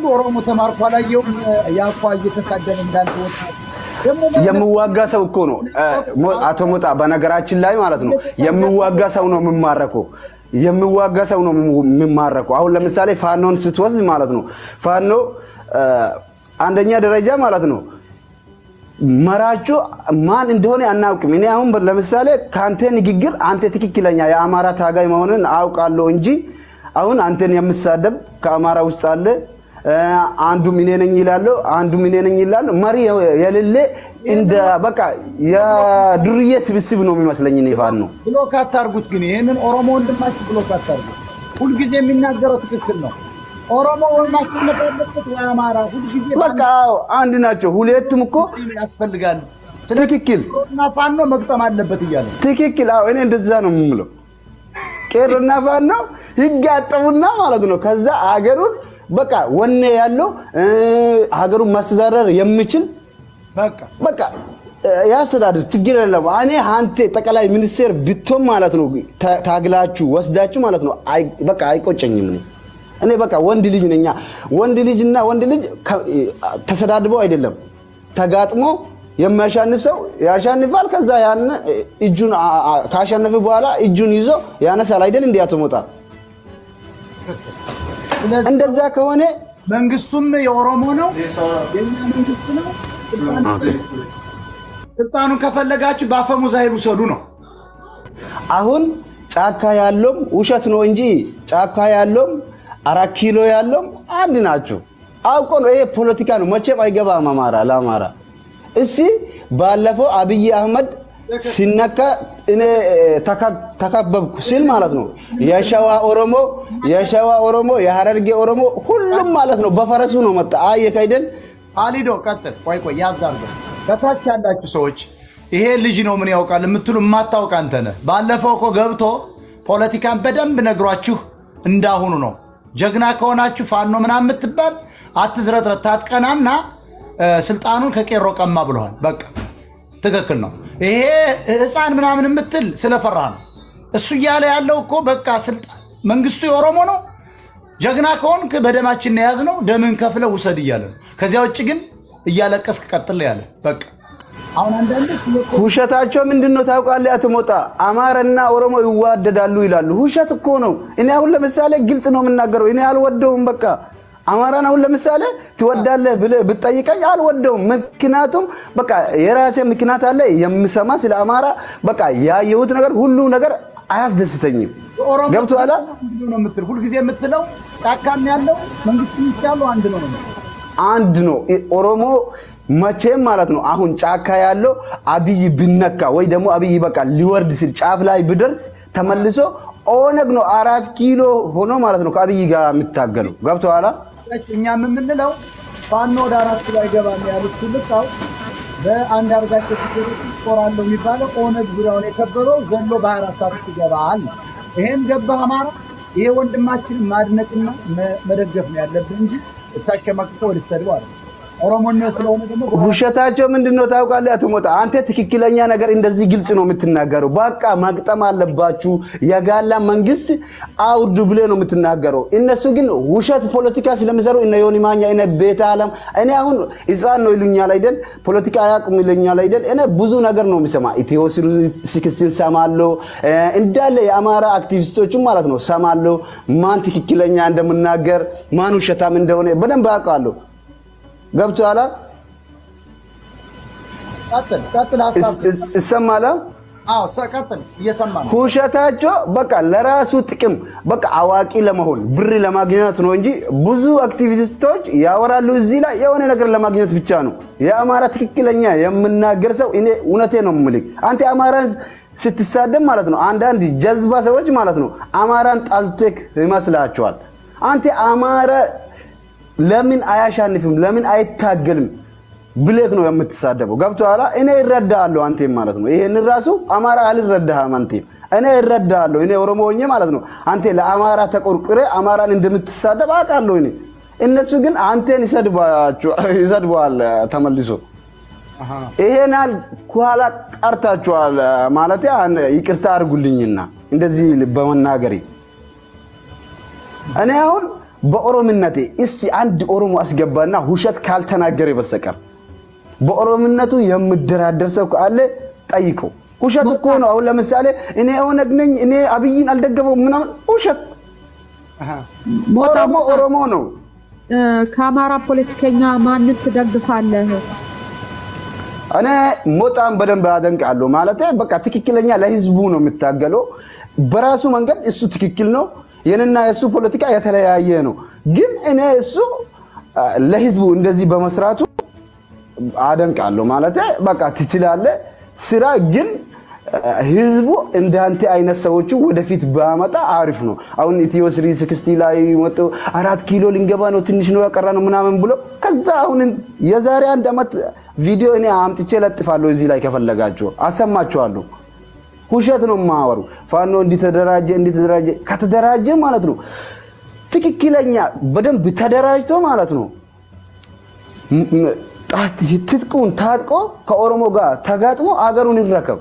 ኦሮሞ ተማርኮ አላየውም። ያኳ እየተሳደበ እንዳንተ ወጣት ደግሞ የሚዋጋ ሰው እኮ ነው እ፣ ሞ- አቶ ሞጣ በነገራችን ላይ ማለት ነው የሚዋጋ ሰው ነው የሚማረከው የሚዋጋ ሰው ነው የሚማረከው አሁን ለምሳሌ ፋኖን ስትወስድ ማለት ነው ፋኖ እ፣ አንደኛ ደረጃ ማለት ነው መራጩ ማን እንደሆነ አናውቅም። እኔ አሁን ለምሳሌ ከአንተ ንግግር አንተ ትክክለኛ የአማራ ታጋይ መሆንን አውቃለሁ እንጂ አሁን አንተን የምሳደብ ከአማራ ውስጥ አለ እ፣ አንዱም እኔ ነኝ ይላለሁ፣ አንዱም እኔ ነኝ ይላል። መሪ የሌለ እንደ በቃ የዱርዬ ስብስብ ነው የሚመስለኝ እኔ ፋኖ ነው። ብሎክ አታርጉት። ግን ይህንን ኦሮሞ ወንድማችሁ ብሎክ አታርጉት። ሁልጊዜ የሚናገረው ትክክል ነው። ኦሮሞ ወይ ማስቀመጥ ያለበት ወይ አማራ ሁልጊዜ በቃ አዎ፣ አንድ ናቸው። ሁለቱም እኮ ያስፈልጋል ትክክል እና ፋኖ መግጠም አለበት እያለ ነው። ትክክል። አዎ እኔ እንደዛ ነው የምለው። ቄሮና ፋኖ ይጋጠሙና ማለት ነው። ከዛ አገሩን በቃ ወኔ ያለው እ፣ ሀገሩን ማስተዳደር የሚችል በቃ በቃ እ፣ ያስተዳድር ችግር የለም። እኔ አንተ ጠቅላይ ሚኒስቴር ብቶም ማለት ነው ታ- ታግላችሁ ወስዳችሁ ማለት ነው አይ- በቃ አይቆጨኝም። እኔ እኔ በቃ ወንድ ልጅ ነኛ። ወንድ ልጅና ወንድ ልጅ ከ- ተሰዳድበው አይደለም ተጋጥሞ የሚያሻንፍ ሰው ያሻንፋል። ከዛ ያን እጁን አ- አ- ካሸነፈ በኋላ እጁን ይዞ ያነሳል አይደል? እንዲህ አትሞጣ ስለዚህ እንደዛ ከሆነ መንግስቱም የኦሮሞ ነው፣ የኛ መንግስት ነው። ስልጣኑን ከፈለጋችሁ በአፈሙዝ ኃይል ውሰዱ ነው። አሁን ጫካ ያለውም ውሸት ነው እንጂ ጫካ ያለውም አራት ኪሎ ያለውም አንድ ናቸው። አውቆ ነው ይሄ ፖለቲካ ነው። መቼም አይገባም አማራ ለአማራ እስቲ ባለፈው አብይ አህመድ ሲነካ እኔ ተካ- ተከበብኩ ሲል ማለት ነው የሸዋ ኦሮሞ የሸዋ ኦሮሞ የሀረርጌ ኦሮሞ ሁሉም ማለት ነው በፈረሱ ነው መጣ። አየህ አይደል? አሊዶ ቀጥል። ቆይ ቆይ ያዝ አድርገው። ከታች ያላችሁ ሰዎች ይሄ ልጅ ነው ምን ያውቃል የምትሉ የማታውቅ አንተ ነህ። ባለፈው እኮ ገብቶ ፖለቲካን በደንብ ነግሯችሁ እንዳሁኑ ነው። ጀግና ከሆናችሁ ፋኖ ምናምን የምትባል አትዝረጥረት፣ ታጥቀናና እ፣ ስልጣኑን ከቄሮ ቀማ ብለዋል። በቃ ትክክል ነው። ይሄ ህፃን ምናምን የምትል ስለፈራ ነው። እሱ እያለ ያለው እኮ በቃ ስልጣን መንግስቱ የኦሮሞ ነው ጀግና ከሆንክ በደማችን የያዝ ነው ደምን ከፍለ ውሰድ እያለ ነው። ከዚያ ውጭ ግን እያለቀስክ ቀጥል ያለ በቃ አሁን አንዳንዶች ውሸታቸው ምንድን ነው ታውቃለህ? አቶ ሞጣ አማራና ኦሮሞ ይዋደዳሉ ይላሉ። ውሸት እኮ ነው። እኔ አሁን ለምሳሌ ግልጽ ነው የምናገረው። እኔ አልወደውም። በቃ አማራን አሁን ለምሳሌ ትወዳለህ ብለህ ብትጠይቀኝ አልወደውም። ምክንያቱም በቃ የራሴ ምክንያት አለ የምሰማ ስለ አማራ በቃ ያየሁት ነገር ሁሉ ነገር አያስደስተኝም። ኦሮሞ ገብቶሃል? አንድ ነው የምትል ሁልጊዜ የምትለው ጫካም ያለው መንግስት ያለው አንድ ነው ነው የምትለው። አንድ ነው። ኦሮሞ መቼም ማለት ነው አሁን ጫካ ያለው አብይ ብነካ ወይ ደግሞ አብይ በቃ ሊወርድ ሲል ጫፍ ላይ ብደርስ ተመልሶ ኦነግ ነው አራት ኪሎ ሆኖ ማለት ነው ከአብይ ጋር የሚታገሉ ገብቶሃል? እኛም የምንለው ፋኖ ወደ አራት ኪሎ አይገባም ያሉት ትልቃው በአንድ አርጋቸው ሲገሮች ይቆራለሁ የሚባለው ኦነግ ዙሪያውን የከበበው ዘሎ በአራት ሰዓት ውስጥ ይገባል። ይሄን ገባህ አማራ፣ ይሄ ወንድማችን ማድነቅና መ- መደገፍ ነው ያለብህ እንጂ እታሸማቅቀው ልትሰድበው አለ ኦሮሞነት ስለሆነ ደግሞ ውሸታቸው ምንድን ነው ታውቃለህ? አቶ ሞጣ አንተ ትክክለኛ ነገር እንደዚህ ግልጽ ነው የምትናገረው። በቃ መቅጠም አለባችሁ የጋላ መንግስት አውርዱ ብለህ ነው የምትናገረው። እነሱ ግን ውሸት ፖለቲካ ስለሚሰሩ እነ ዮኒ ማኛ እነ ቤተ አለም እኔ አሁን ህፃን ነው ይሉኛል አይደል? ፖለቲካ አያውቁም ይሉኛል አይደል? እኔ ብዙ ነገር ነው የሚሰማ ኢትዮ ሲክስቲን ሰማለሁ እ፣ እንዳለ የአማራ አክቲቪስቶችም ማለት ነው ሰማለሁ። ማን ትክክለኛ እንደምናገር ማን ውሸታም እንደሆነ በደንብ አውቃለሁ። ገብቶሃል? ቀጥል ቀጥል ሀሳብ ይሰማል። አዎ ሰ- ቀጥል እየሰማ ነው ውሸታቸው በቃ ለራሱ ጥቅም በቃ አዋቂ ለመሆን ብር ለማግኘት ነው እንጂ ብዙ አክቲቪስቶች ያወራሉ እዚህ ላይ የሆነ ነገር ለማግኘት ብቻ ነው። የአማራ ትክክለኛ የምናገር ሰው እኔ እውነቴ ነው የምልህ። አንተ አማራን ስትሳደብ ማለት ነው አንዳንድ ጀዝባ ሰዎች ማለት ነው አማራን ጣልቴክ ይመስላቸዋል። አንተ አማራ ለምን አያሻንፍም? ለምን አይታገልም? ብሌክ ነው የምትሳደበው። ገብቶሃል? እኔ እረዳሃለሁ አንቴም ማለት ነው። ይሄን ራሱ አማራ አልረዳህም አንቴም። እኔ እረዳሃለሁ። እኔ ኦሮሞ ሆኜ ማለት ነው አንተ ለአማራ ተቆርቁሬ አማራን እንደምትሳደብ አውቃለሁ እኔ። እነሱ ግን አንቴን ይሰድባቸዋል- ይሰድበዋል ተመልሶ። ይሄን ያህል ከኋላ ቀርታችኋል ማለት ይቅርታ አድርጉልኝና እንደዚህ በመናገሬ እኔ አሁን በኦሮምነቴ እስቲ አንድ ኦሮሞ አስገባና ውሸት ካልተናገረ በስተቀር በኦሮምነቱ የምደራደር ሰው ካለ ጠይቀው። ውሸት እኮ ነው። አሁን ለምሳሌ እኔ ኦነግ ነኝ እኔ አብይን አልደገፈው ምናምን ውሸት። ሞጣ ኦሮሞ ሞጣ ኦሮሞ ነው። እ፣ ከአማራ ፖለቲከኛ ማንን ትደግፋለህ? እኔ ሞጣን በደንብ አደንቃለሁ። ማለት በቃ ትክክለኛ ለህዝቡ ነው የሚታገለው። በራሱ መንገድ እሱ ትክክል ነው። የኔና የእሱ ፖለቲካ የተለያየ ነው። ግን እኔ እሱ አ፣ ለህዝቡ እንደዚህ በመስራቱ አደንቃለሁ። ማለት በቃ ትችላለህ ስራ ግን አ፣ ህዝቡ እንዳንተ አይነት ሰዎቹ ወደፊት ባመጣ አሪፍ ነው። አሁን ኢትዮ ስሪ ስክስቲ ላይ መጡ አራት ኪሎ ልንገባ ነው ትንሽ ነው ያቀራ ነው ምናምን ብሎ ከዛ አሁን የዛሬ አንድ ዓመት ቪዲዮ እኔ አምጥቼ ለጥፋለሁ እዚህ ላይ ከፈለጋችሁ አሰማችኋለሁ። ውሸት ነው የማወሩ። ፋኖ እንዲተደራጀ እንዲተደራጀ ከተደራጀ ማለት ነው ትክክለኛ በደንብ ተደራጅቶ ማለት ነው ም- ም- ጣት- ትጥቁን ታጥቆ ከኦሮሞ ጋር ተጋጥሞ አገሩን ይረከብ።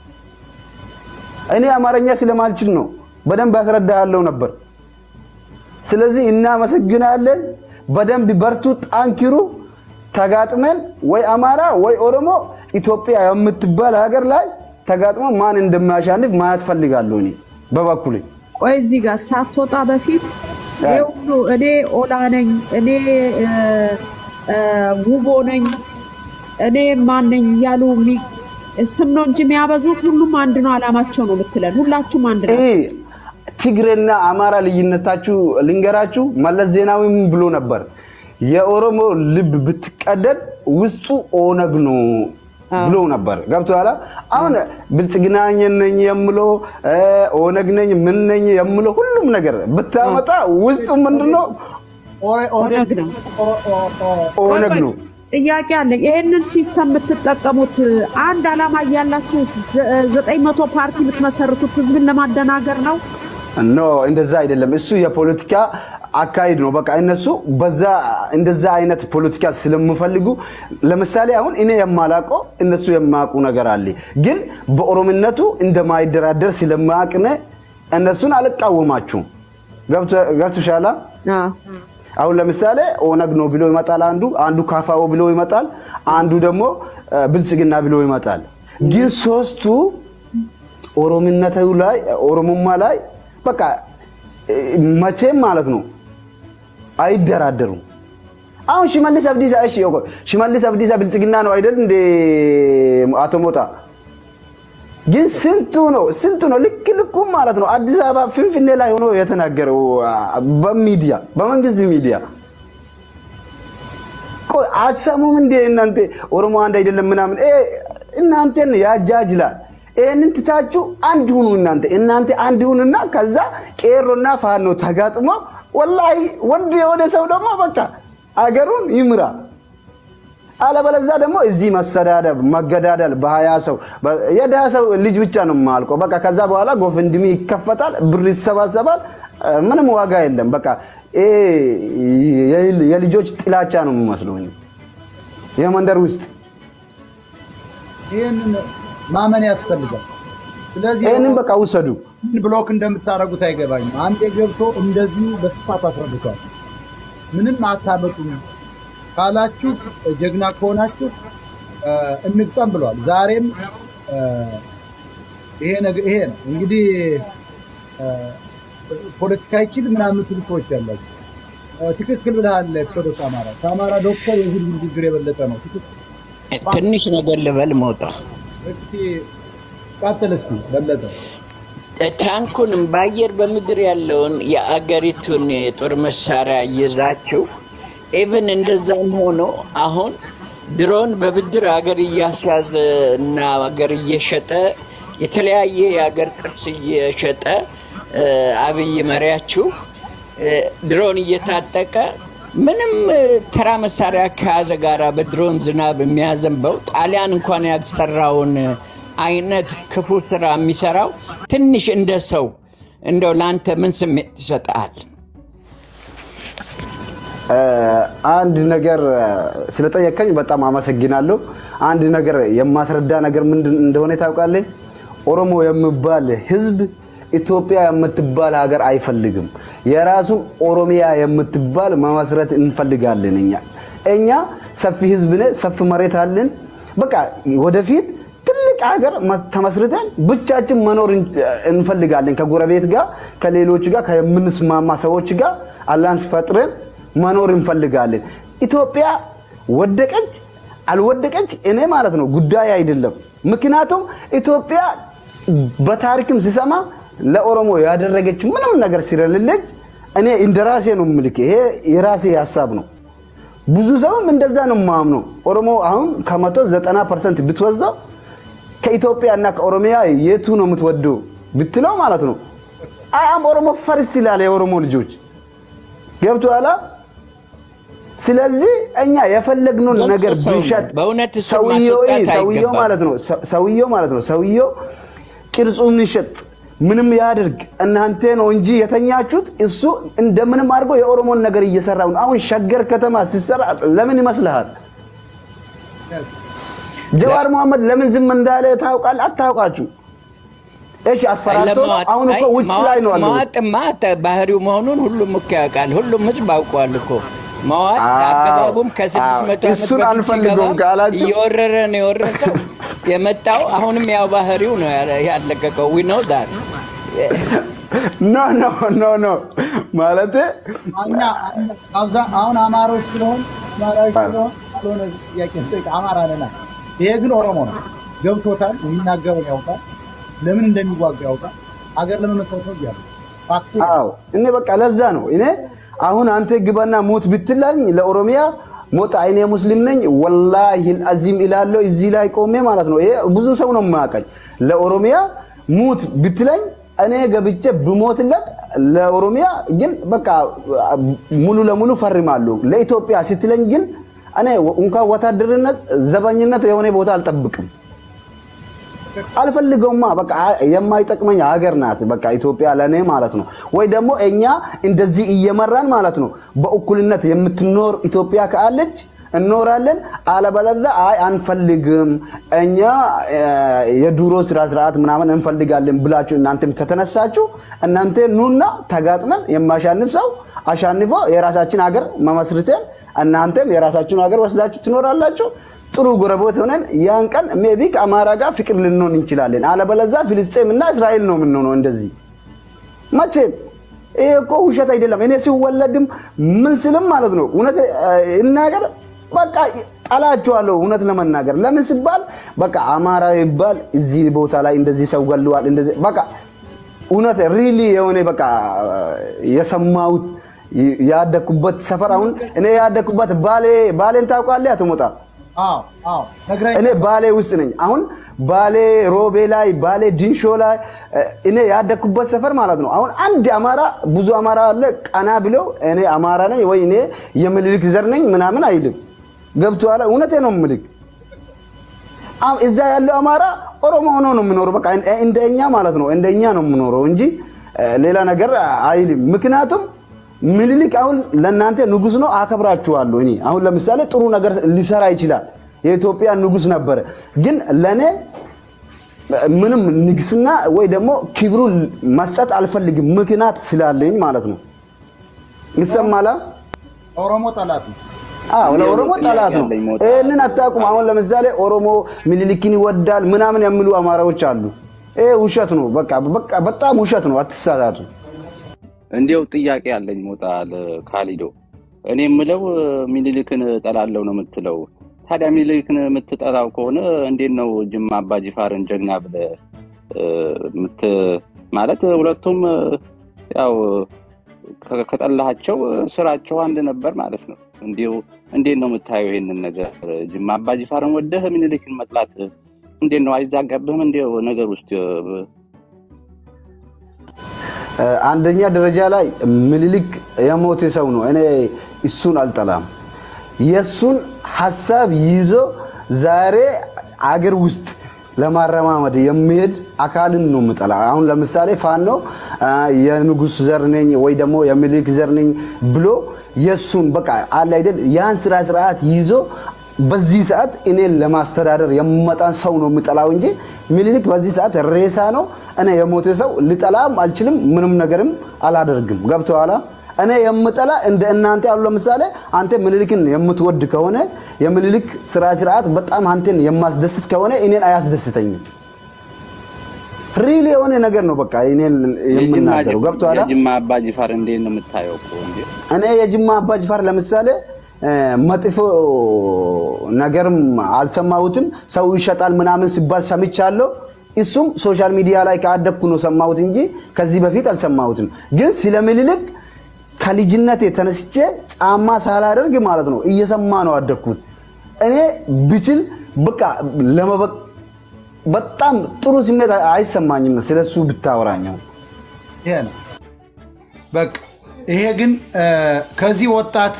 እኔ አማርኛ ስለማልችል ነው በደንብ ያስረዳሃለው ነበር። ስለዚህ እናመሰግናለን። በደንብ በርቱ፣ ጠንክሩ። ተጋጥመን ወይ አማራ ወይ ኦሮሞ ኢትዮጵያ የምትባል ሀገር ላይ ተጋጥሞ ማን እንደማያሻንፍ ማየት ፈልጋለሁ እኔ በበኩሌ። ቆይ እዚህ ጋር ሳትወጣ በፊት ይሄ ሁሉ እኔ ኦላ ነኝ፣ እኔ እ፣ እ፣ ውቦ ነኝ፣ እኔ ማን ነኝ እያሉ የሚ- ስም ነው እንጂ የሚያበዙት ሁሉም አንድ ነው አላማቸው ነው የምትለን። ሁላችሁም አንድ ነው። ይህ ትግሬና አማራ ልዩነታችሁ ልንገራችሁ። መለስ ዜናዊ ምን ብሎ ነበር? የኦሮሞ ልብ ብትቀደድ ውስጡ ኦነግ ነው ብሎ ነበር። ገብቶሃል? አሁን ብልጽግና ነኝ የምለው እ፣ ኦነግ ነኝ ምን ነኝ የምለው ሁሉም ነገር ብታመጣ ውስጡ ምንድነው? ኦነግ ነው። ኦነግ ነው። ጥያቄ አለኝ። ይሄንን ሲስተም የምትጠቀሙት አንድ አላማ እያላችሁ ዘ- ዘጠኝ መቶ ፓርቲ የምትመሰርቱት ህዝብን ለማደናገር ነው። ኖ እንደዛ አይደለም። እሱ የፖለቲካ አካሄድ ነው። በቃ እነሱ በዛ እንደዛ አይነት ፖለቲካ ስለምፈልጉ ለምሳሌ አሁን እኔ የማላውቀው እነሱ የማያውቁ ነገር አለ። ግን በኦሮምነቱ እንደማይደራደር ስለማያውቅነ እነሱን አልቃወማችሁም። ገብቶሻላ? አዎ። አሁን ለምሳሌ ኦነግ ነው ብሎ ይመጣል አንዱ፣ አንዱ ካፋኦ ብሎ ይመጣል፣ አንዱ ደግሞ እ፣ ብልጽግና ብሎ ይመጣል። ግን ሶስቱ ኦሮምነቱ ላይ ኦሮሞማ ላይ በቃ እ፣ መቼም ማለት ነው አይደራደሩም። አሁን ሽመልስ አብዲሳ እሺ፣ ቆይ ሽመልስ አብዲሳ ብልጽግና ነው አይደል እንደ አቶ ሞጣ ግን ስንቱ ነው ስንቱ ነው ልክ ልኩም ማለት ነው አዲስ አበባ ፍንፍኔ ላይ ሆኖ የተናገረው አ፣ በሚዲያ በመንግስት ሚዲያ ቆይ አትሰሙም እንዴ እናንተ ኦሮሞ አንድ አይደለም ምናምን እ፣ እናንተን ያጃጅላል ይህንን ትታችሁ አንድ ሁኑ እናንተ እናንተ አንድ ሁኑና ከዛ ቄሮና ፋኖ ተጋጥሞ ወላሂ ወንድ የሆነ ሰው ደግሞ በቃ አገሩን ይምራ አለበለዛ ደግሞ እዚህ መሰዳደብ መገዳደል በሀያ ሰው በ- የድሃ ሰው ልጅ ብቻ ነው የማልቀው። በቃ ከዛ በኋላ ጎፈንድሚ ይከፈታል፣ ብር ይሰባሰባል፣ እ፣ ምንም ዋጋ የለም። በቃ ይሄ የ- የልጆች ጥላቻ ነው የሚመስለው እኔ የመንደር ውስጥ ይህንን ማመን ያስፈልጋል። ስለዚህ ይህንን በቃ ውሰዱ። ምን ብሎክ እንደምታደርጉት አይገባኝም። አንዴ ገብቶ እንደዚሁ በስፋት አስረድቷል። ምንም አታመጡም ካላችሁ ጀግና ከሆናችሁ እ፣ እንግጠም ብሏል። ዛሬም እ፣ ይሄ ነገ- ይሄ ነው እንግዲህ እ፣ ፖለቲካ ይችል ምናምን የምትሉ ሰዎች ያላችሁ እ፣ ትክክል ብለሃል። ኤክሶዶስ አማራ ከአማራ ዶክተር የህዝብ ንግግር የበለጠ ነው። ትክክል። ትንሽ ነገር ልበል መውጣ እስኪ ቀጥል እስኪ በለጠ ታንኩንም በአየር በምድር ያለውን የአገሪቱን የጦር መሳሪያ ይዛችሁ ኢቭን እንደዛም ሆኖ አሁን ድሮን በብድር አገር እያስያዘ እና አገር እየሸጠ የተለያየ የአገር ቅርስ እየሸጠ እ፣ አብይ መሪያችሁ እ፣ ድሮን እየታጠቀ ምንም እ፣ ተራ መሳሪያ ከያዘ ጋራ በድሮን ዝናብ የሚያዘንበው ጣሊያን እንኳን ያልሰራውን አይነት ክፉ ስራ የሚሰራው ትንሽ እንደ ሰው እንደው ለአንተ ምን ስሜት ትሰጥሃል? አንድ ነገር ስለጠየቀኝ በጣም አመሰግናለሁ። አንድ ነገር የማስረዳ ነገር ምንድን እንደሆነ ታውቃለህ? ኦሮሞ የሚባል ህዝብ ኢትዮጵያ የምትባል ሀገር አይፈልግም። የራሱን ኦሮሚያ የምትባል መመስረት እንፈልጋለን። እኛ እኛ ሰፊ ህዝብ ነን፣ ሰፊ መሬት አለን። በቃ ወደፊት ትልቅ ሀገር መ- ተመስርተን ብቻችን መኖር እን- እንፈልጋለን። ከጎረቤት ጋር ከሌሎች ጋር ከምንስማማ ሰዎች ጋር አላንስ ፈጥረን መኖር እንፈልጋለን። ኢትዮጵያ ወደቀች አልወደቀች እኔ ማለት ነው ጉዳይ አይደለም። ምክንያቱም ኢትዮጵያ በታሪክም ሲሰማ ለኦሮሞ ያደረገች ምንም ነገር ስለሌለች እኔ እንደ ራሴ ነው ምልክ። ይሄ የራሴ ሀሳብ ነው። ብዙ ሰውም እንደዛ ነው ማምነው። ኦሮሞ አሁን ከመቶ ዘጠና ፐርሰንት ብትወዛው ከኢትዮጵያ እና ከኦሮሚያ የቱ ነው የምትወደው ብትለው ማለት ነው አያም ኦሮሞ ፈርስ ይላል የኦሮሞ ልጆች ገብቶሃል። ስለዚህ እኛ የፈለግነውን ግልጽ ነገር ሰው ነው። ብንሸጥ በእውነት እሱን ሰውየው ማስወጣት ሰውየው አይገባም። ማለት ነው ሰ- ሰውየው ማለት ነው ሰውየው ቅርጹን ይሸጥ ምንም ያድርግ እናንተ ነው እንጂ የተኛችሁት። እሱ እንደምንም አድርጎ የኦሮሞን ነገር እየሰራ ነው። አሁን ሸገር ከተማ ሲሰራ ለምን ይመስልሃል? ጀዋር መሐመድ ለምን ዝም እንዳለ ታውቃል? አታውቃችሁ? እሺ አስፈራርቶ ነው። ለማዋጥ- አሁን እኮ አይ፣ ውጭ ላይ ነው ያለው። መዋጥማ ተ- ባህሪው መሆኑን ሁሉም እኮ ያውቃል። ሁሉም ህዝብ አውቋል እኮ መዋጥ አዎ፣ አገባቡም ከስድስት መቶ አዎ። ዓመት እሱን በፊት አንፈልገውም ሲገባ ካላችሁ እየወረረ ነው የወረሰው የመጣው አሁንም ያው ባህሪው ነው ያለ- ያለቀቀው ዊ ኖ ዳት ኖ ኖ ኖ ኖ ማለት እኛ አብዛ- አሁን አማሮች ስለሆን አማራዎች ስለሆን ካልሆነ ጥያቄ ስጠይቅ አማራ ነና። ይሄ ግን ኦሮሞ ነው፣ ገብቶታል። የሚናገረው ያውቃል፣ ለምን እንደሚዋጋ ያውቃል። ሀገር ለመመስረት ነው እያለ ፋክቱ ነው። አዎ እኔ በቃ ለዛ ነው እኔ አሁን አንተ ግባና ሞት ብትላኝ ለኦሮሚያ ሞት እኔ ሙስሊም ነኝ ወላሂ አዚም ይላለሁ እዚህ ላይ ቆሜ ማለት ነው። ይሄ ብዙ ሰው ነው የማያውቀኝ። ለኦሮሚያ ሙት ብትለኝ እኔ ገብቼ ብሞትለት ለኦሮሚያ ግን በቃ ሙሉ ለሙሉ ፈርማለሁ። ለኢትዮጵያ ስትለኝ ግን እኔ እንኳን ወታደርነት ዘበኝነት የሆነ ቦታ አልጠብቅም። አልፈልገውማ በቃ የማይጠቅመኝ ሀገር ናት። በቃ ኢትዮጵያ ለእኔ ማለት ነው። ወይ ደግሞ እኛ እንደዚህ እየመራን ማለት ነው በእኩልነት የምትኖር ኢትዮጵያ ካለች እኖራለን። አለበለዚያ አይ አንፈልግም፣ እኛ እ፣ የድሮ ስራ ስርዓት ምናምን እንፈልጋለን ብላችሁ እናንተም ከተነሳችሁ እናንተ ኑና ተጋጥመን የማሻንፍ ሰው አሻንፎ የራሳችን ሀገር መመስርተን እናንተም የራሳችሁን ሀገር ወስዳችሁ ትኖራላችሁ። ጥሩ ጎረቤት ሆነን ያን ቀን ሜቢ ከአማራ ጋር ፍቅር ልንሆን እንችላለን። አለበለዚያ ፍልስጤም እና እስራኤል ነው የምንሆነው። እንደዚህ መቼም ይሄ እኮ ውሸት አይደለም። እኔ ሲወለድም ምን ስልም ማለት ነው እውነት እናገር በቃ ጠላቸዋለሁ። እውነት ለመናገር ለምን ሲባል በቃ አማራ ይባል እዚህ ቦታ ላይ እንደዚህ ሰው ገለዋል፣ እንደዚህ በቃ እውነት ሪሊ የሆነ በቃ የሰማሁት ያደኩበት ሰፈር አሁን እኔ ያደኩበት ባሌ ባሌን ታውቃለህ? አቶ ሞጣ አዎ አዎ ነግረኝ እኔ ባሌ ውስጥ ነኝ። አሁን ባሌ ሮቤ ላይ ባሌ ዲንሾ ላይ እኔ ያደኩበት ሰፈር ማለት ነው። አሁን አንድ አማራ ብዙ አማራ አለ ቀና ብለው እኔ አማራ ነኝ ወይ እኔ የምኒልክ ዘር ነኝ ምናምን አይልም። ገብቶሃል? እውነቴ ነው የምልክ። አም- እዛ ያለው አማራ ኦሮሞ ሆኖ ነው የምኖረው። በቃ እንደኛ ማለት ነው እንደኛ ነው የምኖረው እንጂ እ፣ ሌላ ነገር አይልም። ምክንያቱም ምኒልክ አሁን ለእናንተ ንጉስ ነው፣ አከብራችኋለሁ። እኔ አሁን ለምሳሌ ጥሩ ነገር ሊሰራ ይችላል። የኢትዮጵያ ንጉስ ነበረ። ግን ለእኔ ምንም ንግስና ወይ ደግሞ ክብሩ መስጠት አልፈልግም፣ ምክንያት ስላለኝ ማለት ነው። ይሰማላ? ኦሮሞ ጠላት ነው። አዎ ለኦሮሞ ጥያቄ ጠላት ነው። አለኝ ሞጣ። ይህንን አታውቁም። አሁን ለምሳሌ ኦሮሞ ምኒልክን ይወዳል ምናምን የሚሉ አማራዎች አሉ። ይሄ ውሸት ነው። በቃ በቃ በጣም ውሸት ነው። አትሳሳቱ። እንዲያው ጥያቄ አለኝ ሞጣ ለካሊዶ። እኔ የምለው ሚኒሊክን እጠላለሁ ነው የምትለው። ታዲያ ሚኒሊክን የምትጠላው ከሆነ እንዴት ነው ጅማ አባ ጅፋርን ጀግና ብለህ እ፣ ምት ማለት ሁለቱም እ፣ ያው ከ- ከጠላሃቸው ስራቸው አንድ ነበር ማለት ነው። እንዲሁ እንዴት ነው የምታየው ይሄንን ነገር? ጅማ አባ ጅፋርን ወደህ ሚኒሊክን መጥላት እንዴት ነው አይዛገብህም? እንዲው ነገር ውስጥ እ፣ እ፣ አንደኛ ደረጃ ላይ ምኒልክ የሞተ ሰው ነው። እኔ እሱን አልጠላም። የእሱን ሀሳብ ይዞ ዛሬ አገር ውስጥ ለማረማመድ የሚሄድ አካልን ነው የምጠላ። አሁን ለምሳሌ ፋኖ አ፣ የንጉስ ዘር ነኝ ወይ ደግሞ የሚኒልክ ዘር ነኝ ብሎ የእሱን በቃ አለ አይደል ያን ስራ ስርዓት ይዞ በዚህ ሰዓት እኔን ለማስተዳደር የምመጣን ሰው ነው የምጠላው እንጂ ሚኒሊክ በዚህ ሰዓት ሬሳ ነው። እኔ የሞተ ሰው ልጠላም አልችልም፣ ምንም ነገርም አላደርግም። ገብቶሃል? እኔ የምጠላ እንደ እናንተ ያሉ ለምሳሌ አንተ ምኒልክን የምትወድ ከሆነ የምኒልክ ስራ ስርዓት በጣም አንተን የማስደስት ከሆነ እኔን አያስደስተኝም። ሪል የሆነ ነገር ነው በቃ እኔን የምናገረው ገብቶሃል? የጅማ አባ ጅፋር እንዴት ነው የምታየው? እኮ እንዴ እኔ የጅማ አባ ጅፋር ለምሳሌ እ፣ መጥፎ ነገርም አልሰማሁትም። ሰው ይሸጣል ምናምን ሲባል ሰምቻለሁ። እሱም ሶሻል ሚዲያ ላይ ካደግኩ ነው ሰማሁት እንጂ ከዚህ በፊት አልሰማሁትም። ግን ስለ ምኒልክ ከልጅነቴ ተነስቼ ጫማ ሳላደርግ ማለት ነው እየሰማ ነው አደግኩት። እኔ ብችል በቃ ለመበቅ በጣም ጥሩ ስሜት አይሰማኝም ስለሱ ብታወራኛው ይሄ ነው በቃ። ይሄ ግን እ፣ ከዚህ ወጣት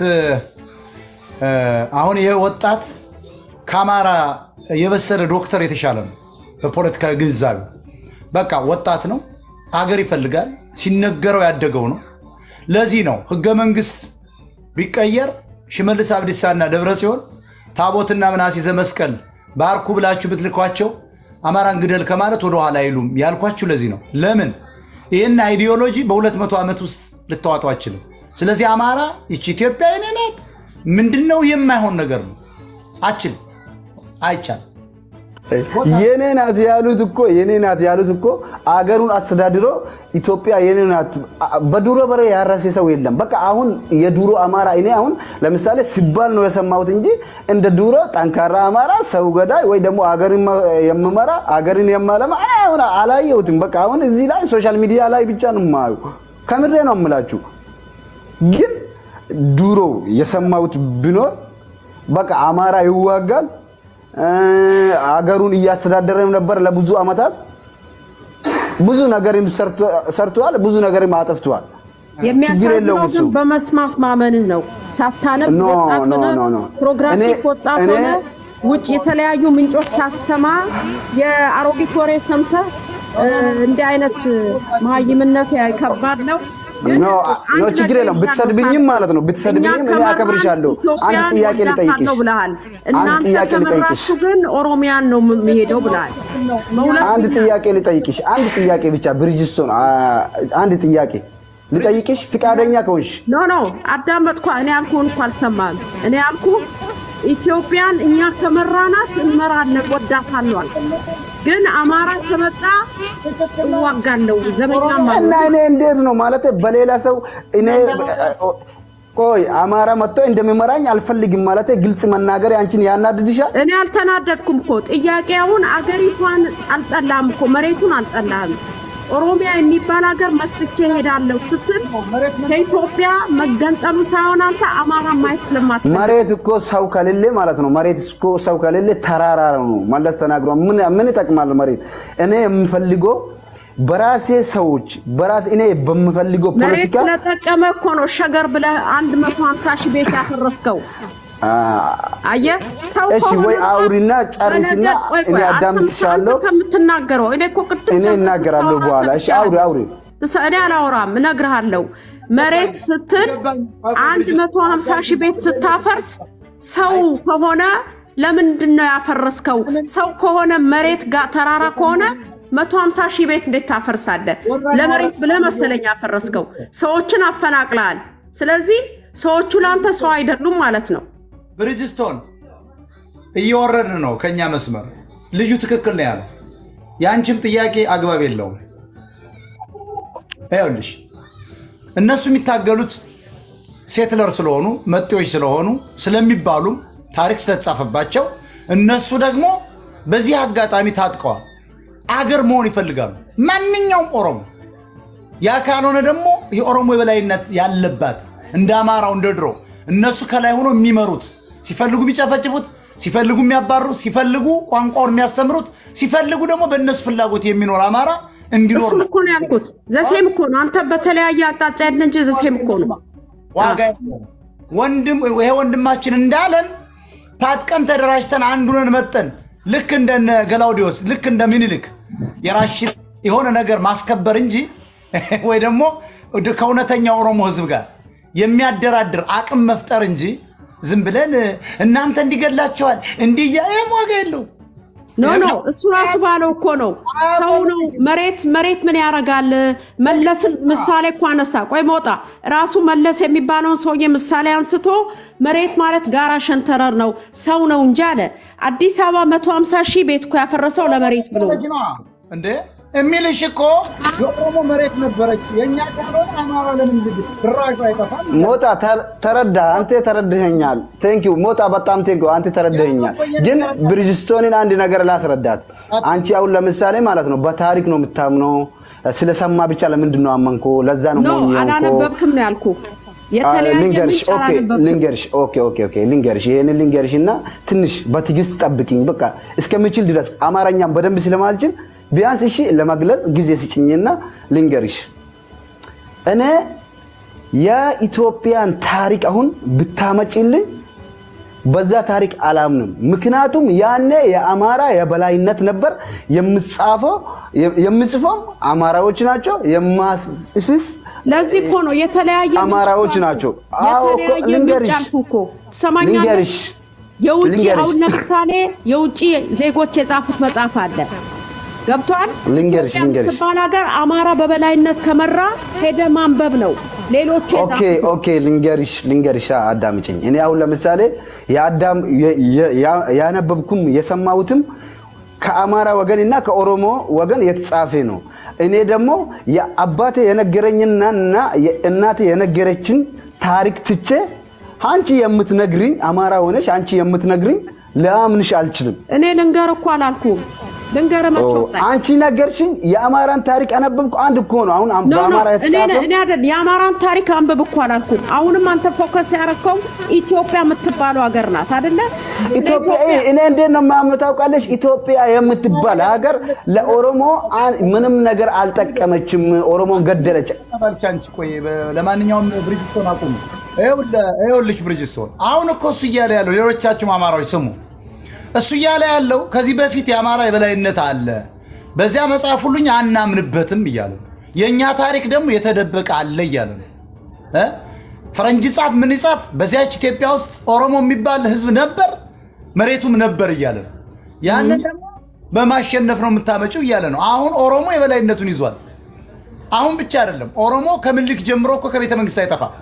እ፣ አሁን ይሄ ወጣት ከአማራ የበሰለ ዶክተር የተሻለ ነው በፖለቲካዊ ግንዛቤ። በቃ ወጣት ነው፣ አገር ይፈልጋል፣ ሲነገረው ያደገው ነው። ለዚህ ነው ህገ መንግስት ቢቀየር ሽመልስ አብዲሳና ደብረ ጽዮን ታቦትና ምናሴ ዘመስቀል ባርኩ ብላችሁ ብትልኳቸው አማራን ግደል ከማለት ወደኋላ አይሉም ያልኳችሁ ለዚህ ነው። ለምን ይህን አይዲዮሎጂ በሁለት መቶ ዓመት ውስጥ ልታዋጡ አችልም። ስለዚህ አማራ ይቺ ኢትዮጵያ የኔ ናት ምንድን ነው የማይሆን ነገር ነው። አችል አይቻልም። የኔ ናት ያሉት እኮ የኔ ናት ያሉት እኮ አገሩን አስተዳድሮ ኢትዮጵያ የኔ ናት። በዱሮ በሬ ያረሰ ሰው የለም። በቃ አሁን የዱሮ አማራ እኔ አሁን ለምሳሌ ሲባል ነው የሰማሁት እንጂ እንደ ዱሮ ጠንካራ አማራ ሰው ገዳይ ወይ ደግሞ አገርን የምመራ አገርን የማለማ እኔ አሁን አላየሁትም። በቃ አሁን እዚህ ላይ ሶሻል ሚዲያ ላይ ብቻ ነው የማዩ። ከምሬ ነው የምላችሁ። ግን ድሮ የሰማሁት ቢኖር በቃ አማራ ይዋጋል እ፣ አገሩን እያስተዳደረም ነበር ለብዙ አመታት። ብዙ ነገርም ሰርቶ- ሰርተዋል፣ ብዙ ነገርም አጥፍተዋል። ችግር የሚያሳዝነው የለውም እሱ። ግን በመስማት ማመንህ ነው። ሳታነብ ኖ፣ ወጣት ኖ፣ ሆነ ኖ፣ ኖ። ፕሮግራሲቭ እኔ- ወጣት እኔ- ሆነ ውጭ የተለያዩ ምንጮች ሳትሰማ የአሮጊት ወሬ ሰምተህ እ፣ እንዲህ አይነት መሀይምነት ያ- ከባድ ነው። ግን ኖ ኖ አንድ ችግር ነገር የለውም። ይዣለሁ ብትሰድብኝም ካልክ ማለት ነው ብትሰድብኝም እኛ እኔ ከመራን አከብርሻለሁ። አንድ ኢትዮጵያን ጥያቄ ልጠይቅሽ ወዳታለሁ ብለሃል። አንድ እናንተ ጥያቄ ልጠይቅሽ ከመራችሁ ግን ኦሮሚያን ነው የሚሄደው ብለሃል። አንድ ጥያቄ ልጠይቅሽ አንድ ጥያቄ ብቻ ብሪጅስቶን አ- አንድ ጥያቄ ልጠይቅሽ ፍቃደኛ ከሆንሽ ኖ ኖ አዳመጥኳ። እኔ ያልኩህን እኮ አልሰማህም። እኔ ያልኩህ ኢትዮጵያን እኛ ከመራናት እንመራለን፣ ወዳታለሁ አልኩ። ግን አማራ ከመጣ እዋጋለሁ፣ ዘመኛ እና ማለት እኔ እንዴት ነው ማለት በሌላ ሰው እኔ ቆይ አማራ መጥቶ እንደሚመራኝ አልፈልግም ማለት ግልጽ መናገር አንቺን ያናድድሻል? እኔ አልተናደድኩም እኮ ጥያቄውን አገሪቷን አልጠላም እኮ መሬቱን አልጠላም። ኦሮሚያ የሚባል ሀገር መስርቼ ሄዳለሁ ስትል ከኢትዮጵያ መገንጠሉ ሳይሆን አንተ አማራ ማየት ስለማት መሬት እኮ ሰው ከሌለ ማለት ነው። መሬት እኮ ሰው ከሌለ ተራራ ነው። መለስ ተናግሯል። ምን ምን ይጠቅማል መሬት? እኔ የምፈልገው በራሴ ሰዎች በራሴ እኔ በምፈልገው መሬት ፖለቲካ ስለጠቀመ እኮ ነው ሸገር ብለህ አንድ መቶ ሀምሳ ሺህ ቤት ያፈረስከው። አ፣ አየህ ሰው እሺ፣ ከሆነ ወይ እኮ አውሪና ጨርሽና በነገር- ቆይ፣ ቆይ፣ እኔ አንተ አዳምጥሻለሁ። አንተ ከምትናገረው እኔ እኮ ቅድም እኔ ጀምሮ እናገራለሁ ስታወራ በኋላ። እሺ፣ ሰምቻለሁ። አውሪ አውሪ። እስ- እኔ አላወራም፣ እነግርሃለሁ። መሬት ስትል አንድ መቶ ሀምሳ ሺህ ቤት ስታፈርስ ሰው ከሆነ ለምንድን ነው ያፈረስከው? ሰው ከሆነ መሬት ጋር ተራራ ከሆነ መቶ ሀምሳ ሺህ ቤት እንዴት ታፈርሳለህ? ለመሬት ብለህ መሰለኝ ያፈረስከው። ሰዎችን አፈናቅለሃል። ስለዚህ ሰዎቹ ለአንተ ሰው አይደሉም ማለት ነው። ብሪጅስቶን እየወረድን ነው ከኛ መስመር። ልጁ ትክክል ነው ያለው። የአንቺም ጥያቄ አግባብ የለውም። ይኸውልሽ እነሱ የሚታገሉት ሴትለር ስለሆኑ መጤዎች ስለሆኑ ስለሚባሉም ታሪክ ስለተጻፈባቸው እነሱ ደግሞ በዚህ አጋጣሚ ታጥቀዋል። አገር መሆን ይፈልጋሉ። ማንኛውም ኦሮሞ ያ ካልሆነ ደግሞ የኦሮሞ የበላይነት ያለባት እንደ አማራው እንደ ድሮ እነሱ ከላይ ሆኖ የሚመሩት ሲፈልጉ የሚጨፈጭፉት፣ ሲፈልጉ የሚያባሩት፣ ሲፈልጉ ቋንቋውን የሚያስተምሩት፣ ሲፈልጉ ደግሞ በእነሱ ፍላጎት የሚኖር አማራ እንዲኖር እሱም ነው። እኮ ነው ያልኩት። ዘሴም እኮ ነው። አንተ በተለያየ አቅጣጫ ሄድን እንጂ ዘሴም እኮ ነው። ዋጋ የለውም። ወንድም ይሄ ወንድማችን እንዳለን ታጥቀን ተደራጅተን አንዱንን መጠን ልክ እንደነ ገላውዲዮስ ልክ እንደ ሚኒልክ የራሽን የሆነ ነገር ማስከበር እንጂ ወይ ደግሞ ከእውነተኛ ኦሮሞ ሕዝብ ጋር የሚያደራድር አቅም መፍጠር እንጂ ዝም ብለን እናንተ እንዲገላቸዋል እንዲህ እያ- ይህም ዋጋ የለው። ኖ ኖ እሱ ራሱ ባለው እኮ ነው። ሰው ነው መሬት መሬት ምን ያደርጋል? መለስን ምሳሌ እኮ አነሳ። ቆይ መውጣ ራሱ መለስ የሚባለውን ሰውዬ ምሳሌ አንስቶ መሬት ማለት ጋራ ሸንተረር ነው ሰው ነው እንጂ አለ። አዲስ አበባ 150 ሺህ ቤት እኮ ያፈረሰው ለመሬት ብሎ ነው። ልጅ ነዋ እንዴ የሚልሽ እኮ የኦሮሞ መሬት ነበረች የእኛ ካልሆነ አማራ ለምን ልጅ ድራሹ አይጠፋም? ሞጣ ተር- ተረዳ አንተ ተረድኸኛል። ቴንክ ዩ ሞጣ በጣም ቴንክ ዩ አንተ ተረድኸኛል። ግን ብሪጅስቶንን አንድ ነገር ላስረዳት። አንቺ አሁን ለምሳሌ ማለት ነው በታሪክ ነው የምታምነው። ስለሰማ ብቻ ለምንድን ነው አመንኮ? ለዛ ነው ኖ ሞኝ የሆንኮ? አላነበብክም ነው ያልኩ። አ፣ የተለያየ ልንገርሽ ምንጭ ኦኬ፣ አላነበብክም። ልንገርሽ ኦኬ ኦኬ ኦኬ ልንገርሽ ይሄንን ልንገርሽ እና ትንሽ በትዕግስት ጠብቂኝ። በቃ እስከምችል ድረስ አማርኛም በደንብ ስለማልችል ቢያንስ እሺ ለመግለጽ ጊዜ ስጭኝና ልንገርሽ። እኔ የኢትዮጵያን ታሪክ አሁን ብታመጪልኝ በዛ ታሪክ አላምንም። ምክንያቱም ያኔ የአማራ የበላይነት ነበር። የምጻፈው የምጽፈው አማራዎች ናቸው። የማስጽፍስ ለዚህ እኮ ነው የተለያየ ምንጭ አማራዎች አልኩ። ናቸው። አዎ እኮ የተለያየ ምንጭ ልንገርሽ አልኩ እኮ ትሰማኛለህ? ልንገርሽ የውጭ ልንገርሽ። አሁን ለምሳሌ የውጭ ዜጎች የጻፉት መጽሐፍ አለ ገብቷል። ልንገርሽ፣ ኢትዮጵያ ልንገርሽ። የምትባል ሀገር አማራ በበላይነት ከመራ ሄደ ማንበብ ነው። ሌሎቹ ኦኬ የጻፉት ኦኬ ልንገርሽ ልንገርሽ አዳምጪኝ። እኔ አሁን ለምሳሌ የአዳም የ- የ- ያ- ያነበብኩም የሰማሁትም ከአማራ ወገን እና ከኦሮሞ ወገን የተጻፈ ነው። እኔ ደግሞ የአባቴ የነገረኝና እና የእናቴ የነገረችን ታሪክ ትቼ አንቺ የምትነግሪኝ አማራ ሆነሽ አንቺ የምትነግሪኝ ለአምንሽ አልችልም። እኔ ልንገር እኮ አላልኩም። ልንገር ኦ፣ መቼ አንቺ ነገርሽኝ። የአማራን ታሪክ አነበብኩ። አንድ እኮ ነው አሁን ኖ ኖ በአማራ እኔ የተጻፈ እኔ አይደል የአማራን ታሪክ አንብብ እኮ አላልኩም። አሁንም አንተ ፎከስ ያደረከው ኢትዮጵያ የምትባለው ሀገር ናት አይደለ? ስለ ኢትዮጵያ እኔ እንዴት ነው የማምነው ታውቃለች? ኢትዮጵያ የምትባል ሀገር ለኦሮሞ አን- ምንም ነገር አልጠቀመችም። ኦሮሞን ገደለች። ተባልቻ አንቺ ቆይ፣ በ- ለማንኛውም ብሪጅስቶን አቁሙ። ይኸውልህ ይኸውልሽ ብሪጅስቶን፣ አሁን እኮ እሱ እያለ ያለው ሌሎቻችሁም አማራዎች ስሙ። እሱ እያለ ያለው ከዚህ በፊት የአማራ የበላይነት አለ፣ በዚያ መጽሐፍ ሁሉኝ አናምንበትም እያለ ነው። የእኛ ታሪክ ደግሞ የተደበቀ አለ እያለ ነው እ? ፈረንጅ ጻፍ ምን ይጻፍ፣ በዚያች ኢትዮጵያ ውስጥ ኦሮሞ የሚባል ህዝብ ነበር፣ መሬቱም ነበር እያለ ነው። ያንን ደግሞ በማሸነፍ ነው የምታመጭው እያለ ነው። አሁን ኦሮሞ የበላይነቱን ይዟል። አሁን ብቻ አይደለም ኦሮሞ ከምኒልክ ጀምሮ እኮ ከቤተ መንግስት አይጠፋም።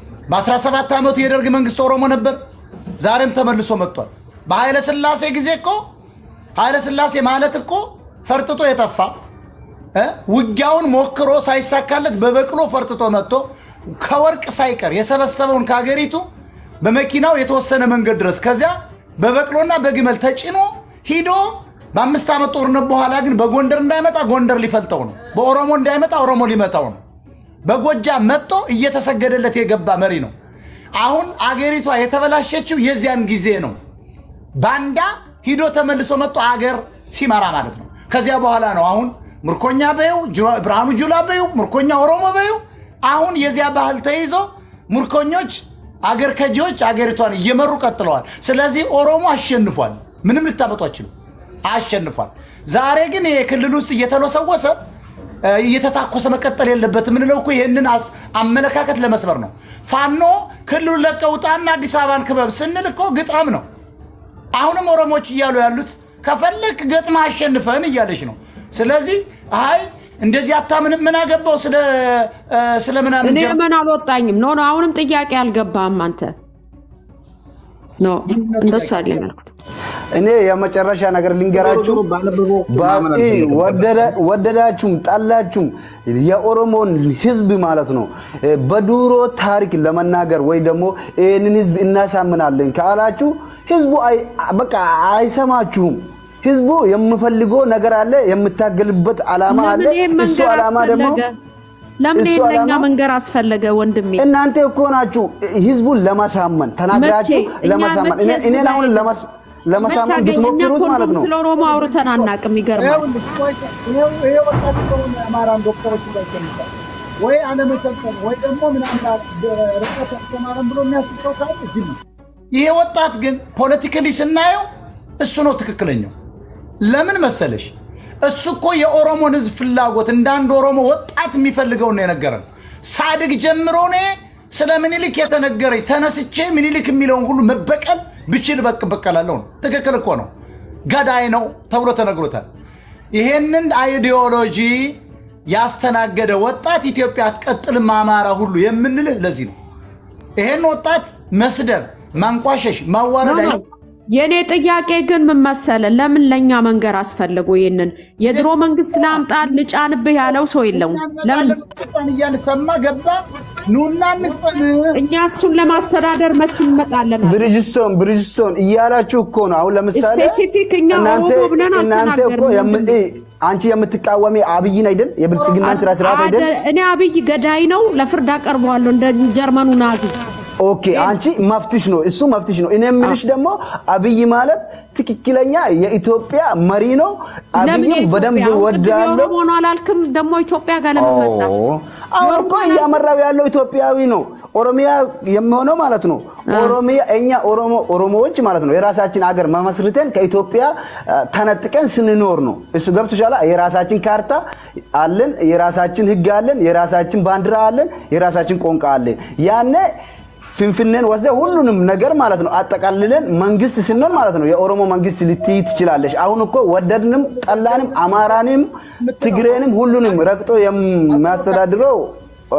በ17 ዓመቱ የደርግ መንግስት ኦሮሞ ነበር፣ ዛሬም ተመልሶ መጥቷል። በኃይለ ስላሴ ጊዜ እኮ ኃይለ ስላሴ ማለት እኮ ፈርጥጦ የጠፋ እ? ውጊያውን ሞክሮ ሳይሳካለት በበቅሎ ፈርጥጦ መጥቶ ከወርቅ ሳይቀር የሰበሰበውን ከሀገሪቱ በመኪናው የተወሰነ መንገድ ድረስ ከዚያ በበቅሎና በግመል ተጭኖ ሂዶ በአምስት ዓመት ጦርነት በኋላ ግን በጎንደር እንዳይመጣ ጎንደር ሊፈልጠው ነው። በኦሮሞ እንዳይመጣ ኦሮሞ ሊመታው ነው። በጎጃም መጥቶ እየተሰገደለት የገባ መሪ ነው። አሁን አገሪቷ የተበላሸችው የዚያን ጊዜ ነው። ባንዳ ሂዶ ተመልሶ መጥቶ አገር ሲመራ ማለት ነው። ከዚያ በኋላ ነው አሁን ምርኮኛ በይው ጅራ- ብርሃኑ ጁላ በይው ምርኮኛ ኦሮሞ በይው አሁን የዚያ ባህል ተይዞ ምርኮኞች አገር ከጂዎች አገሪቷን እየመሩ ቀጥለዋል። ስለዚህ ኦሮሞ አሸንፏል። ምንም ልታመጡ አትችሉም። አሸንፏል። ዛሬ ግን ይሄ ክልል ውስጥ እየተለሰወሰ እ፣ እየተታኮሰ መቀጠል የለበትም የምንለው እኮ ይህንን አስ- አመለካከት ለመስበር ነው። ፋኖ ክልሉን ለቀህ ውጣና አዲስ አበባን ክበብ ስንል እኮ ግጣም ነው። አሁንም ኦሮሞዎች እያሉ ያሉት ከፈለክ ገጥማ አሸንፈን እያለች ነው። ስለዚህ አይ እንደዚህ አታምንም፣ ምን አገባው ስለ እ፣ ስለ ምናምን እኔ ጀር- ምን አልወጣኝም። ኖ ኖ አሁንም ጥያቄ አልገባህም አንተ። ኖ እንደሱ አይደለም ያልኩት። እኔ የመጨረሻ ነገር ልንገራችሁ። ባቂ ወደደ- ወደዳችሁም ጠላችሁም የኦሮሞን ህዝብ ማለት ነው በድሮ ታሪክ ለመናገር ወይ ደግሞ ይህንን ህዝብ እናሳምናለን ካላችሁ ህዝቡ አይ- በቃ አይሰማችሁም። ህዝቡ የምፈልገው ነገር አለ፣ የምታገልበት አላማ አለ። ለምን ይሄን እሱ መንገር አላማ ደግሞ አስፈለገ? ለምን እሱ ይሄን ለኛ ዓላማ- መንገር አስፈለገ ወንድሜ? እናንተ እኮ ናችሁ ህዝቡን ለማሳመን ተናግራችሁ መቼ? እኛ ለማሳመን መቼ እኔ- ህዝቡ እኔን አሁን ላይ- ለማስ- መቼ ለማሳመን አገኘ? እኛ ብትሞክሩት እኮ ማለት እንደውም ነው ስለ ኦሮሞ አውርተን አናውቅም። ይገርማል። ይኸውልህ፣ ቆይ፣ ይኸው ይሄ ወጣት ከሆነ የአማራን ዶክተሮች ላይ ይገኝታል ወይ አለመሰልጠን ወይ ደግሞ ምናምን ርቀት ያስተማረን ብሎ የሚያስብ ሰው ካለ ጅል ነው። ይሄ ወጣት ግን ፖለቲካሊ ስናየው እሱ ነው ትክክለኛው። ለምን መሰለሽ? እሱ እኮ የኦሮሞን ህዝብ ፍላጎት እንደ አንድ ኦሮሞ ወጣት የሚፈልገውን ነው የነገረን። ሳድግ ጀምሮ እኔ ስለ ምኒልክ የተነገረኝ ተነስቼ ምኒልክ የሚለውን ሁሉ መበቀል ብችል በቅ በቀላለሁ ነው። ትክክል እኮ ነው። ገዳይ ነው ተብሎ ተነግሮታል። ይሄንን አይዲዮሎጂ ያስተናገደ ወጣት ኢትዮጵያ አትቀጥልም አማራ ሁሉ የምንልህ ለዚህ ነው። ይሄን ወጣት መስደብ፣ ማንቋሸሽ፣ ማዋረድ አይ- የእኔ ጥያቄ ግን ምን መሰለህ፣ ለምን ለእኛ መንገር አስፈልጉ? ይህንን የድሮ መንግስት ላምጣ ልጫንብህ ያለው ሰው የለም። ለምን ስልጣን እያለ ሰማ ገባ ኑና እንስጠን እኛ እሱን ለማስተዳደር መች እንመጣለን? ብሪጅስቶን ብሪጅስቶን እያላችሁ እኮ ነው። አሁን ለምሳሌ ስፔሲፊክ እኛ እናንተ ኦሮሞ ብለን እናንተ እኮ አልተናገርንም። የም- እ፣ አንቺ የምትቃወሚ አብይን አይደል? የብልጽግናን ስራ ስርዓት አይደል? አደ- እኔ አብይ ገዳይ ነው ለፍርድ አቀርበዋለሁ እንደ ጀርመኑ ናዚ። ኦኬ አንቺ መፍትሽ ነው እሱ መፍትሽ ነው። እኔ የምልሽ ደግሞ አብይ ማለት ትክክለኛ የኢትዮጵያ መሪ ነው። ለምን አብይም የኢትዮጵያ? በደንብ አሁን ቅድም ወዳለው የኦሮሞ ነው አላልክም? ደግሞ ኢትዮጵያ ጋር ለምን መጣ? አሁን እኮ እያመራው ያለው ኢትዮጵያዊ ነው። ኦሮሚያ የሚሆነው ማለት ነው። ኦሮሚያ እኛ ኦሮሞ ኦሮሞዎች ማለት ነው የራሳችን አገር መመስርተን ከኢትዮጵያ አ፣ ተነጥቀን ስንኖር ነው። እሱ ገብቶሻል። የራሳችን ካርታ አለን፣ የራሳችን ሕግ አለን፣ የራሳችን ባንዲራ አለን፣ የራሳችን ቋንቋ አለን። ያኔ ፍንፍኔን ወስደ ሁሉንም ነገር ማለት ነው አጠቃልለን መንግስት ስንሆን ማለት ነው የኦሮሞ መንግስት ልትይ ትችላለሽ። አሁን እኮ ወደድንም ጠላንም አማራንም ትግሬንም ሁሉንም ረግጦ የሚያስተዳድረው አ፣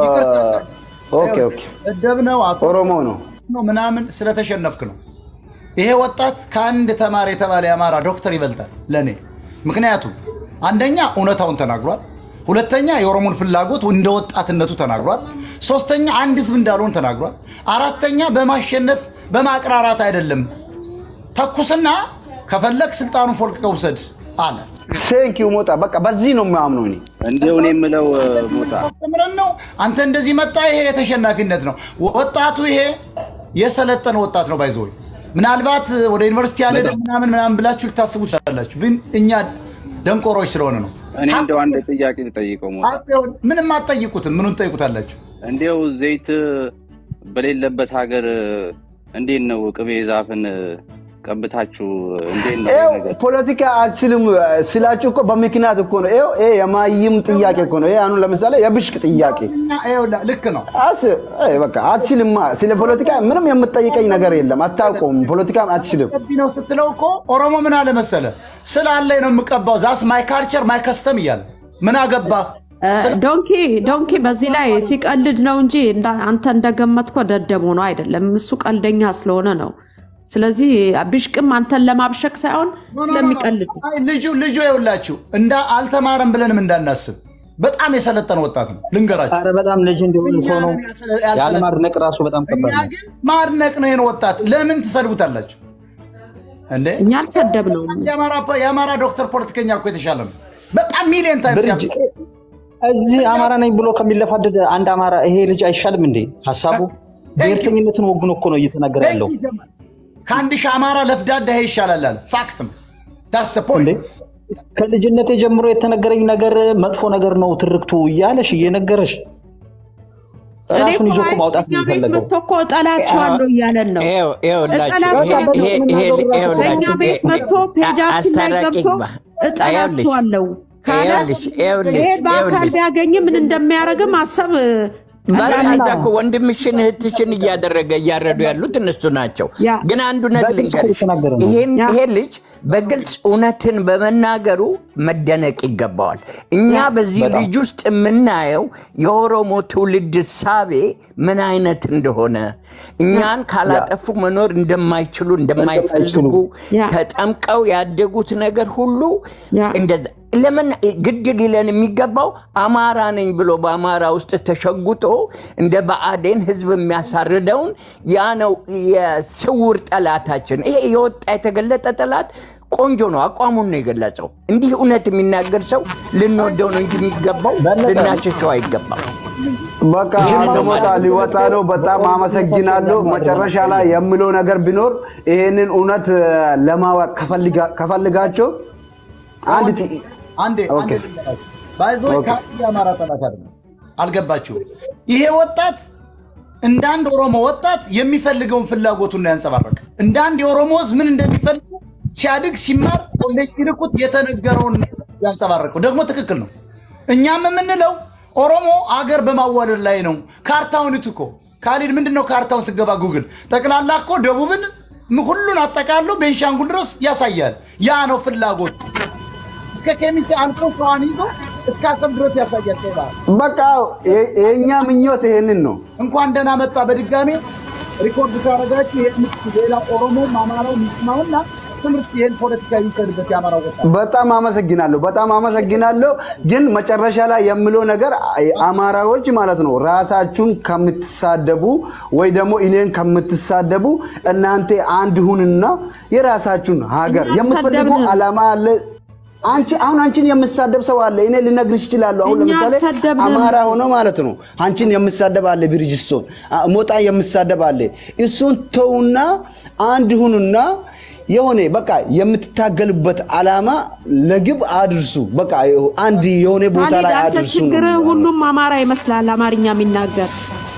ኦኬ ኦኬ እደብ ነው አቶ ኦሮሞ ነው። ነው ምናምን ስለተሸነፍክ ነው። ይሄ ወጣት ከአንድ ተማሪ የተባለ የአማራ ዶክተር ይበልጣል ለእኔ። ምክንያቱም አንደኛ እውነታውን ተናግሯል፣ ሁለተኛ የኦሮሞን ፍላጎት እንደ ወጣትነቱ ተናግሯል፣ ሶስተኛ አንድ ህዝብ እንዳልሆን ተናግሯል፣ አራተኛ በማሸነፍ በማቅራራት አይደለም ተኩስና ከፈለግ ስልጣኑን ፎልቅቀህ ውሰድ አለ። ቴንኪው ሞጣ። በቃ በዚህ ነው የማምነው እኔ። እንዲሁ እኔ የምለው ሞጣ አስተምረን ነው አንተ እንደዚህ መጣ። ይሄ የተሸናፊነት ነው። ወጣቱ ይሄ የሰለጠነ ወጣት ነው። ባይዘ ምናልባት ወደ ዩኒቨርሲቲ ያለ ምናምን ምናምን ብላችሁ ልታስቡ ትችላላችሁ፣ ግን እኛ ደንቆሮች ስለሆነ ነው። እኔ እንደው አንድ ጥያቄ ልጠይቀው ሞጣ ሀቅ ይሁን ምንም አትጠይቁትም። ምኑን ትጠይቁታላችሁ? እንዲያው ዘይት በሌለበት ሀገር እንዴት ነው ቅቤ ዛፍን ቀብታችሁ እንዴት ነው ይሄ ይኸው ነገር? ፖለቲካ አልችልም ስላችሁ እኮ በምክንያት እኮ ነው። ይኸው ይሄ የማይም ጥያቄ እኮ ነው። ይሄ አሁን ለምሳሌ የብሽቅ ጥያቄ እና ይኸውልህ፣ ልክ ነው። አስ አይ በቃ አትችልማ። ስለ ፖለቲካ ምንም የምትጠይቀኝ ነገር የለም። አታውቀውም። ፖለቲካ አትችልም። ገቢ ነው ስትለው እኮ ኦሮሞ ምን አለ መሰለ ስላለኝ ነው የምቀባው ዛስ ማይ ካልቸር ማይ ከስተም እያለ ምን አገባህ ዶንኪ ዶንኪ በዚህ ላይ ሲቀልድ ነው እንጂ እንዳ- አንተ እንደገመትኮ ደደብ ሆኖ አይደለም። እሱ ቀልደኛ ስለሆነ ነው። ስለዚህ ብሽቅም አንተን ለማብሸቅ ሳይሆን ስለሚቀልድ ነው። አይ ልጁ ልጁ ይኸውላችሁ እንዳ አልተማረም ብለንም እንዳናስብ በጣም የሰለጠነ ወጣት ነው። ልንገራችሁ አረ በጣም ልጅ እንዲሆን ሰው ነው ያልሰለ- ያለ ማድነቅ ራሱ በጣም እኛ ከባድ ነው። ግን ማድነቅ ነው ይህን ወጣት። ለምን ትሰድቡታላችሁ እንዴ? እኛ አልሰደብ ነው። የአማራ- የአማራ ዶክተር ፖለቲከኛ እኮ የተሻለ ነው። በጣም ሚሊዮን ታይምስ ብርጅ እዚህ አማራ ነኝ ብሎ ከሚለፋደድ አንድ አማራ ይሄ ልጅ አይሻልም እንዴ? ሀሳቡ ብሔርተኝነትን ወግኖ እኮ ነው እየተናገረ ያለው ከአንድ ሺህ አማራ ለፍዳዳ ይሄ ይሻላል አለ። ፋክት ነው። ዳስ እንዴ። ፖይንት ከልጅነቴ ጀምሮ የተነገረኝ ነገር መጥፎ ነገር ነው ትርክቱ እያለሽ እየነገረሽ እኔ ራሱን ይዞ እኮ እኮ ማውጣት እኛ ቤት የሚፈለገው መጥቶ እኮ እጠላቸዋለሁ እያለን ነው። ይኸው- ይኸውላችሁ፣ እጠላቸዋለሁ። ይሄ- ይሄ- ይሄ- ይኸውላችሁ፣ በእኛ ቤት ይሄ- መጥቶ ፔጃችን ላይ አስታራቂ ገብቶ ግባ። እጠላቸዋለሁ ካለ ይኸውልሽ፣ ይኸውልሽ፣ ይሄ በአካል ይኸውልሽ። ቢያገኝ ምን እንደሚያደርግ ማሰብ ባላዛ እኮ ወንድምሽን እህትሽን እያደረገ እያረዱ ያሉት እነሱ ናቸው። ያ። ግን አንድ እውነት በግልጽ እኮ ልንገርሽ፣ የተናገረ ነው። ይሄን ያ። ይሄ ልጅ በግልጽ እውነትን በመናገሩ መደነቅ ይገባዋል። እኛ በዚህ በጣም። ልጅ ውስጥ የምናየው የኦሮሞ ትውልድ እሳቤ ምን አይነት እንደሆነ እኛን ካላጠፉ መኖር እንደማይችሉ እንደማይፈልጉ ያ። ተጠምቀው ያደጉት ነገር ሁሉ ያ። እንደዛ ለምን ግድ ሊለን የሚገባው አማራ ነኝ ብሎ በአማራ ውስጥ ተሸጉጦ እንደ ብአዴን ህዝብ የሚያሳርደውን ያ ነው የስውር ጠላታችን። ይሄ የወጣ የተገለጠ ጠላት ቆንጆ ነው፣ አቋሙን ነው የገለጸው። እንዲህ እውነት የሚናገር ሰው ልንወደው ነው እንጂ የሚገባው ልናሸሸው አይገባም። በቃ አንድ ቦታ ሊወጣ ነው። በጣም አመሰግናለሁ። መጨረሻ ላይ የምለው ነገር ቢኖር ይሄንን እውነት እ፣ ለማወቅ ከፈልጋ- ከፈልጋቸው አንድ ጥ- አንዴ ኦኬ። ባይዞ ኦኬ። የአማራ ጠላት አይደለም። አልገባችሁም? ይሄ ወጣት እንደ አንድ ኦሮሞ ወጣት የሚፈልገውን ፍላጎቱን ነው ያንጸባረቀ። እንደ አንድ የኦሮሞ ህዝብ ምን እንደሚፈልጉ ሲያድግ ሲማር ኮሌጅ ሲልኩት የተነገረውን ያንጸባረቀው ደግሞ ትክክል ነው። እኛም የምንለው ኦሮሞ አገር በማዋለድ ላይ ነው። ካርታውን እት እኮ ካሊድ ምንድን ነው ካርታውን ስገባ ጉግል ጠቅላላ እኮ ደቡብን ም- ሁሉን አጠቃሎ ቤንሻንጉል ድረስ ያሳያል። ያ ነው ፍላጎት። እስከ ኬሚሴ አልፎ ሸዋን ይዞ እስከ አሰብ ድረስ ያሳያል። ቀይ ባህር በቃ የ- የእኛ ምኞት ይሄንን ነው። እንኳን ደህና መጣ። በድጋሜ ሪኮርድ ካረጋችሁ ይሄን ሌላ ኦሮሞም አማራው ሚስማውና ትምህርት ይሄን ፖለቲካ የሚሰድበት የአማራው ወጣት በጣም አመሰግናለሁ፣ በጣም አመሰግናለሁ። ግን መጨረሻ ላይ የምለው ነገር አማራዎች ማለት ነው ራሳችሁን ከምትሳደቡ ወይ ደግሞ እኔን ከምትሳደቡ እናንተ አንድ ሁንና የራሳችሁን ሀገር እኛ የምትፈልጉ አልሰደብንም። አላማ አለ። አንቺ አሁን አንቺን የምሳደብ ሰው አለ። እኔ ልነግርሽ እችላለሁ። አሁን እኛ ለምሳሌ አልሰደብንም። አማራ ሆኖ ማለት ነው አንቺን የምሳደብ አለ፣ ብሪጅስቶን አ- ሞጣ የምሳደብ አለ። እሱን ተውና አንድ ሁኑና የሆነ በቃ የምትታገሉበት አላማ ለግብ አድርሱ። በቃ አንድ የሆነ ቦታ ካሊድ ላይ አንተ አድርሱ ነው ችግርህ የሚሆነው። ሁሉም አማራ ይመስላል አማርኛ የሚናገር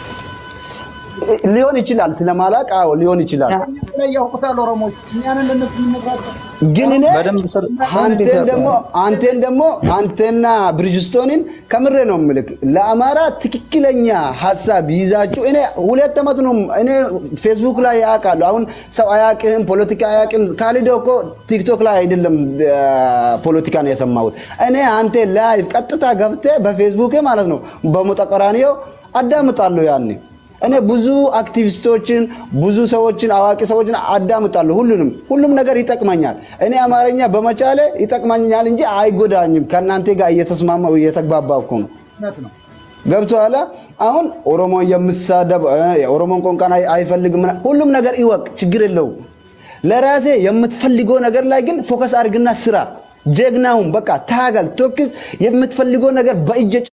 ሊሆን ይችላል ስለማላቅ፣ አዎ ሊሆን ይችላል። ላይ ያውቁታል ኦሮሞች እኛንን ለነሱ የምንነግራቸው ግን እኔ በደንብ ስለ- አንተን ደግሞ አንተን ደግሞ አንተና ብሪጅስቶንን ከምሬ ነው ምልክ ለአማራ ትክክለኛ ሀሳብ ይዛችሁ እኔ ሁለት ዓመት ነው እኔ ፌስቡክ ላይ ያውቃለሁ። አሁን ሰው አያውቅም፣ ፖለቲካ አያውቅም። ካሊዶ እኮ ቲክቶክ ላይ አይደለም ፖለቲካ ነው የሰማሁት። እኔ አንተ ላይቭ ቀጥታ ገብቴ በፌስቡክ ማለት ነው በሞጠቀራኒዮ አዳምጣለሁ ያኔ እኔ ብዙ አክቲቪስቶችን ብዙ ሰዎችን አዋቂ ሰዎችን አዳምጣለሁ። ሁሉንም ሁሉም ነገር ይጠቅመኛል። እኔ አማርኛ በመቻሌ ይጠቅመኛል እንጂ አይጎዳኝም። ከእናንተ ጋር እየተስማማው እየተግባባ እኮ ነው። እውነት ነው። ገብቶሃል? አሁን ኦሮሞ የምሳደብ እ፣ የኦሮሞን ቋንቋን አይ- አይፈልግም ምናምን፣ ሁሉም ነገር ይወቅ፣ ችግር የለውም። ለራሴ የምትፈልገው ነገር ላይ ግን ፎከስ አድርግና ስራ። ጀግናውን በቃ ታገል፣ ቶክስ። የምትፈልገው ነገር በእጅ